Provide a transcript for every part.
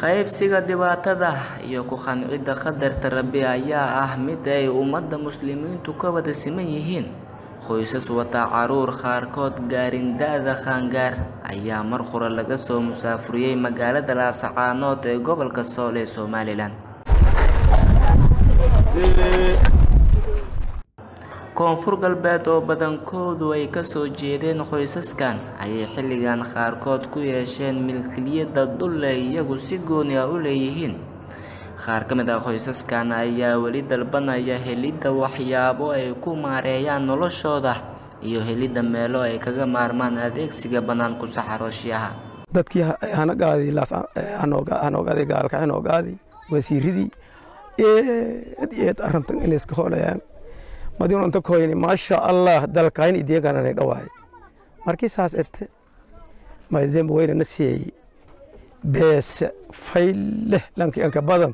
qaybsiga dhibaatada iyo ku qancidda qadarta rabbi ayaa ah mid ay ummadda muslimiintu ka wada siman yihiin qoysas wata caruur qaarkood gaarin da-da qaangaar ayaa mar hore laga soo musaafuriyey magaalada laasacaanood ee gobolka sool ee somalilan koonfur galbeed oo badankoodu ay kasoo jeedeen qoysaskan ayay xilligan qaarkood ku yeesheen milkiliyadda dhulle iyagu si gooni ah u leeyihiin qaar ka mid ah qoysaskan ayaa weli dalbanaya helidda waxyaabo ay ku maareeyaan noloshooda iyo helidda meelo ay kaga maarmaan adeegsiga banaanku saxarooshiyaha dadkii hanogaaday hanogaaday gaalka hanogaaday wasiiradii eed eed arrintan inay iska hoolayaan madinunta koyni maasha allah dalkayn ideegananay dhawaay markii saas ete maydemba waynana siiyey beese fayleh lankii anka badan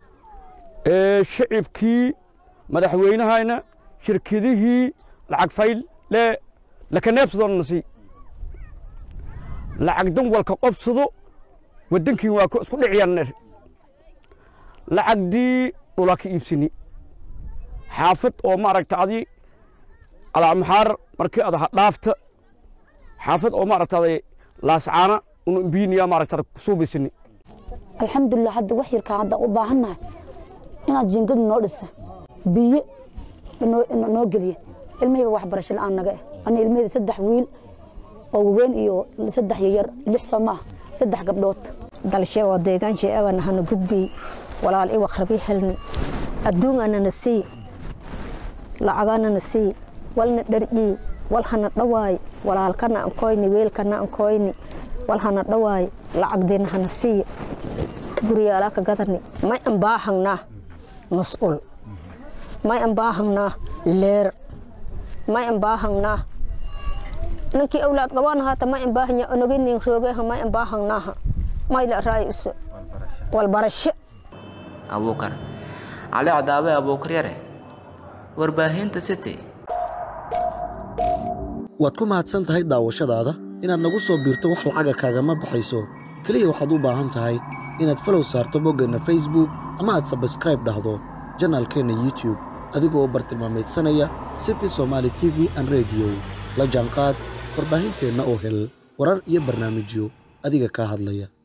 shicibkii madaxweynahayna shirkadihii lacag fayl le lakaneebsadona sii lacag dan walka qobsado waddankii waa isku dhiciyaan lacagdii dhulaa ka iibsani xaafad oo maaragta adi alamaxaar markii ada dhaafta xaafad oo maaragta laascaana unu imbiiniya maaragta kusuubaysani alxamdulilah hadda wax yarkaa hadda u baahannahay inaad jiingad noo dhisa biyo noo geliya ilmahayba waxbarasho la-aan naga eh ana ilmahayda saddex wiil oo waweyn iyo saddex yayar lix soo maaha saddex gabdhood dalshe oo deegaanshe ewan hana gudbiy walaal iwaq rabi helni adduunganana sii lacaganana sii walna dharcii wal hana dhawaay walaalkana ankoyni weelkana ankoyni wal hana dhawaay lacagdeena hana sii guriyaalaa ka gadani may an baahangnaa mas'uul may an baahangnaa leer may an baahangnaa ninkii awlaad qabaan haata may an baahanya onoginin roogeha may an baahangnaaha may la raay iso walbarasho abuukar cali cadaabe abuukar yare warbaahinta city waad ku mahadsan tahay daawashadaada inaad nagu soo biirto wax lacaga kaagama baxayso keliya waxaad u baahan tahay inaad falow saarto boggeenna facebook ama aad sabskraib dhahdo janaalkeenna youtube adigoo bartilmaamaydsanaya city somaali t v an rediyo la jaanqaad warbaahinteenna oo hel warar iyo barnaamijyo adiga kaa hadlaya